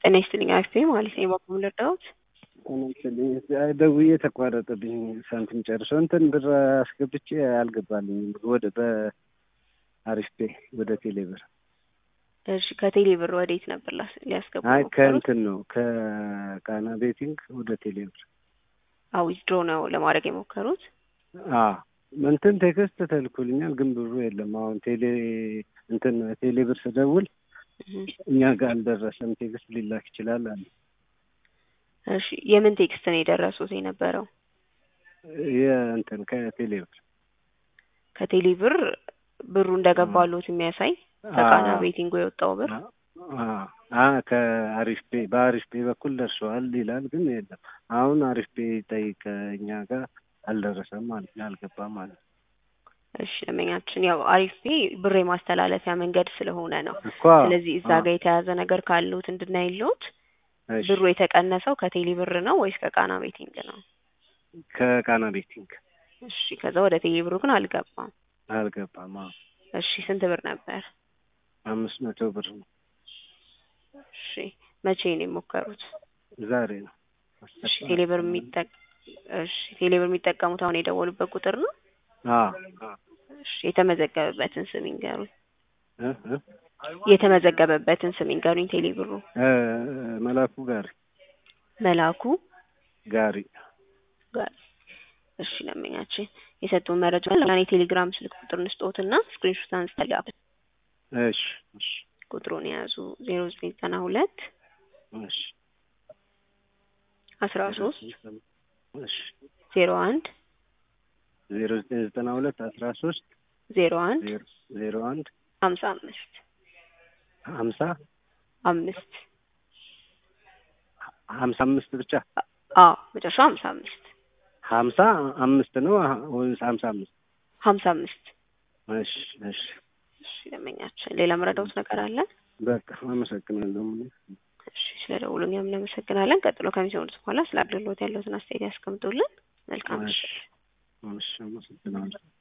ጤና ይስጥልኝ አክስቴ ማለት ነው። በኩል ልርዳዎት? ተመልስልኝ ደውዬ ተቋረጠብኝ። ሳንቲም ጨርሶ እንትን ብር አስገብቼ አልገባልኝም። ወደ በአሪፍ ፔ ወደ ቴሌ ብር። እሺ ከቴሌ ብር ወዴት ነበር ላስ- ሊያስገቡ አይ የሞከሩት? ከእንትን ነው ከቃና ቤቲንግ ወደ ቴሌ ብር። አዎ ዊዝድሮ ነው ለማድረግ የሞከሩት። አዎ እንትን ቴክስት ተልኮልኛል፣ ግን ብሩ የለም። አሁን ቴሌ እንትን ቴሌ ብር ስደውል እህ። እኛ ጋር አልደረሰም፣ ቴክስት ሊላክ ይችላል አለ። እሺ የምን ቴክስት ነው የደረሱት የነበረው? የእንትን ከቴሌ ብር ከቴሌ ብር ብሩ እንደገባሉት የሚያሳይ ከቃና አዎ። ቤቲንጉ የወጣው ብር አ ከአሪፍ ፔ በአሪፍ ፔ በኩል ደርሰዋል ይላል፣ ግን የለም። አሁን አሪፍ ፔ ጠይቅ እኛ ጋር አልደረሰም ማለት ነው፣ አልገባም ማለት ነው እሺ ደንበኛችን ያው አሪፍ ፔ ብር የማስተላለፊያ መንገድ ስለሆነ ነው። እኮ። ስለዚህ እዛ አዎ። ጋር የተያዘ ነገር ካሉት እንድናይሉት እሺ፣ ብሩ የተቀነሰው ከቴሌ ብር ነው ወይስ ከቃና ቤቲንግ ነው? ከቃና ቤቲንግ እሺ ከዛ ወደ ቴሌ ብሩ ግን አልገባም። አልገባም። አዎ እሺ ስንት ብር ነበር? አምስት መቶ ብር ነው እሺ መቼ ነው የሞከሩት? ዛሬ ነው። እሺ ቴሌ ብር የሚጠቅ እሺ ቴሌ ብር የሚጠቀሙት አሁን የደወሉበት ቁጥር ነው? አዎ አዎ። እሺ የተመዘገበበትን ስም ይንገሩኝ። እ እ የተመዘገበበትን ስም ይንገሩኝ። ቴሌ ብሩ እ መላኩ ጋሪ መላኩ ጋሪ ጋር እሺ ደንበኛችን የሰጡን መረጃ ለኔ ቴሌግራም ስልክ ቁጥር እንስጦትና ስክሪንሾት አንስተላብ እሺ እሺ ቁጥሩን የያዙ ዜሮ ዘጠኝ ዘጠና ሁለት እሺ አስራ ሶስት እሺ ዜሮ አንድ ዜሮ ዘጠኝ ዘጠና ሁለት አስራ ሶስት ዜሮ አንድ ዜሮ ዜሮ አንድ ሀምሳ አምስት ሀምሳ አምስት ሀምሳ አምስት ብቻ አዎ መጨረሻው ሀምሳ አምስት ሀምሳ አምስት ነው ወይስ ሀምሳ አምስት ሀምሳ አምስት እሺ እሺ እሺ ደንበኛችን ሌላ መረዳውት ነገር አለ? በቃ አመሰግናለሁ። እሺ ስለ ደውሉ እኛም እናመሰግናለን። ቀጥሎ ከሚሰሙት በኋላ ስለ አገልግሎት ያለውትን አስተያየት ያስቀምጡልን። መልካም እሺ ምሽት። እሺ አመሰግናለሁ።